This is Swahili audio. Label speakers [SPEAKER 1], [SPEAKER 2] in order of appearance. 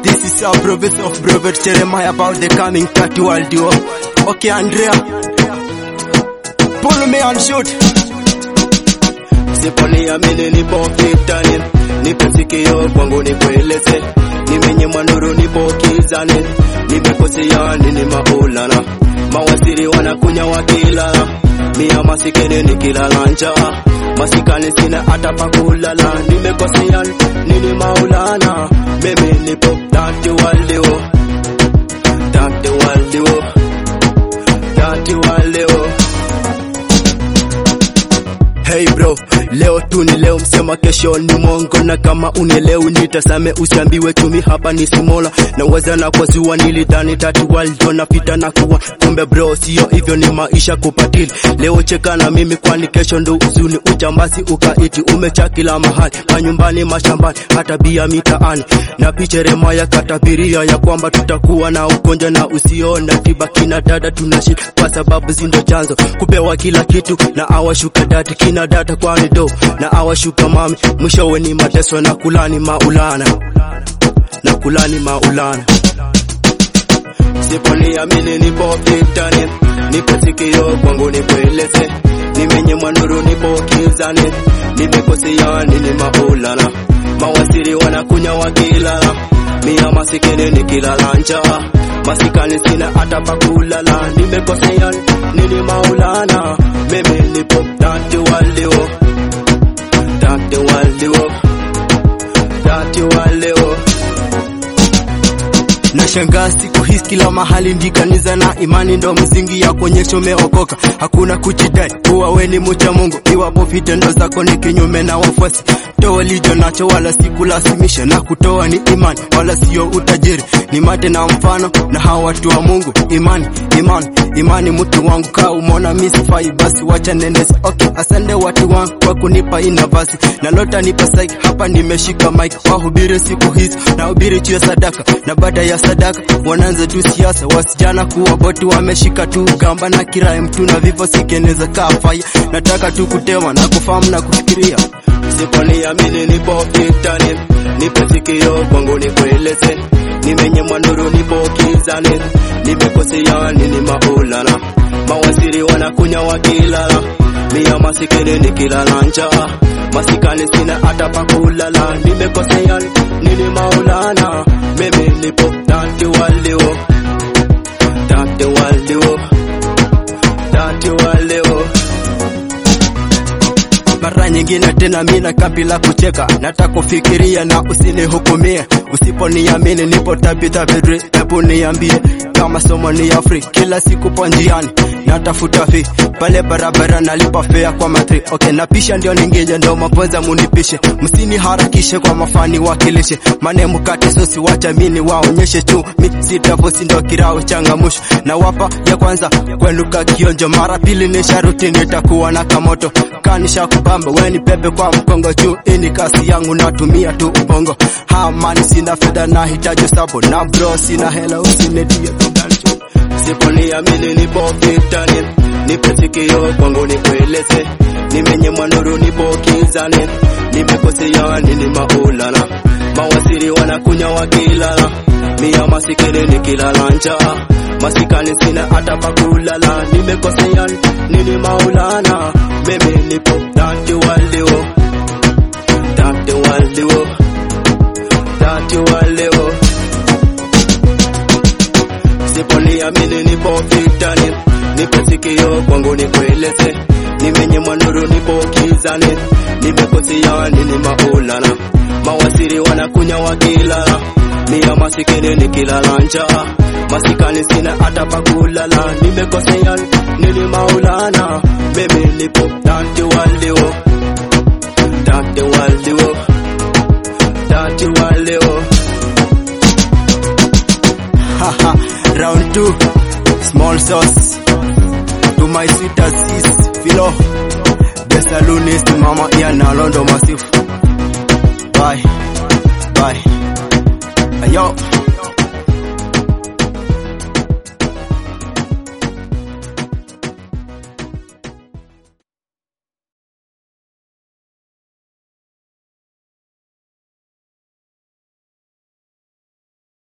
[SPEAKER 1] This is our prophet of Prophet Jeremiah about the coming third world war. Okay, Andrea. Pull me and shoot.
[SPEAKER 2] Siponiamini nipo vitani, nipe sikio kwangu nikueleze, nimenyimwa nuru nipo kizani, nimekosea nini Maulana, mawaziri wanakunya wakilala, mia masikini nikilala njaa, masikani sina hata pa kulala, nimekosea nini Maulana, mimi nipo dati walio dati walio dati walio
[SPEAKER 1] Hey bro, leo tu ni leo, msema kesho ni mongo, na kama unielewi nitasame, usiambiwe tumi hapa ni simola na waza na kwa ziwa nilidhani tatu waldo na pita na kuwa kumbe bro, sio hivyo, ni maisha kupatili. Leo cheka na mimi, kwani kesho ndo uzuni, ujambazi ukaiti umecha kila mahali, manyumbani, mashambani, hata bia mitaani, na picheremaya katabiria ya kwamba tutakuwa na ugonjwa na usiona tiba. Kina dada tunashi kwa sababu zindo chanzo kupewa kila kitu na awashuka dati kina data kwani do na awashuka mami, mwishowe ni mateso na kulani maulana na kulani maulana.
[SPEAKER 2] Siponiamini nipo vitani, nipe sikio kwangu nikueleze, nimenyimwa nuru nipo kizani, nimekosea nini Maulana, mawaziri wanakunya wakilala, mia masikini nikilala njaa, masikani sina hata pa kulala, nimekosea nini Maulana, mimi nipo dati walio dati walio dati walio
[SPEAKER 1] na shangaa siku hizi kila mahali ndikaniza na imani ndo msingi ya kuonyesha umeokoka. Hakuna kujidai kuwa we ni mcha Mungu iwapo vitendo zako ni kinyume na wafuasi. Toa licho nacho wala sikulazimisha, na kutoa ni imani wala sio utajiri. Ni mate na mfano na hawa watu wa Mungu. Imani, imani, imani, mtu wangu kaa umeona mimi sifai, basi wacha nendeze. Okay, asante watu wangu kwa kunipa hii nafasi, na lota nipa saiki hapa, nimeshika mic wahubiri siku hizi, na hubiri juu ya sadaka, na baada ya sadaka wanaanza tu siasa, wasijana kuwa boti, wameshika tu gamba na kirai mtu na vifo sikeneza kaa fire. Nataka tu kutema na kufahamu na kufikiria
[SPEAKER 2] Siponiamini nipo vitani, nipe sikio kwangu nikueleze, nimenyimwa nuru nipo kizani, nimekosea nini Maulana, mawaziri wanakunya wakilala, mia masikini nikilala njaa, masikani sina hata pa kulala, nimekosea nini Maulana, mimi nipo dati walio dati walio dati walio
[SPEAKER 1] mara nyingine tena mina kabila kucheka, nataka kufikiria na usinihukumie. Usiponiamini nipo tabitha bidri, hebu niambie kama somo ni ya free. Kila siku po njiani natafuta fi pale barabara, nalipa fea kwa matri. Okay, napisha ndio ningeje, ndo mapoza munipishe, msiniharakishe kwa mafani wakilishe mane mkate sosi, wacha mini waonyeshe tu mi sitavosi, ndo kirao changamusho na wapa ya kwanza kwenuka kionjo, mara pili ni sharuti, nitakuwa na kamoto kanisha kubamba weni pepe kwa mkongo juu, ini kasi yangu natumia tu ubongo. Hamani sina fedha na hitaji sabo na bro sina hela usinitie tugancho.
[SPEAKER 2] Siponiamini nipo vitani, nipe sikio kwangu nikueleze, nimenyimwa nuru nipo kizani, nimekosea nini Maulana, mawaziri wanakunya wakilala, mia masikini nikilala njaa, masikani sina hata pa kulala, nimekosea nini Maulana, mimi nipo dati walio dati walio dati walio Siponiamini nipo vitani, nipe sikio kwangu nikueleze, nimenyimwa nuru nipo kizani, nimekosea nini Maulana, mawaziri wanakunya wakilala, mia masikini nikilala njaa, masikani sina hata pa kulala, nimekosea nini Maulana, mimi nipo dati walio dati walio dati walio
[SPEAKER 1] Haha, round two, small sauce to my sweeter sis Philo, the saloonist mama Ian Alondo Massive. Bye, bye, ayo.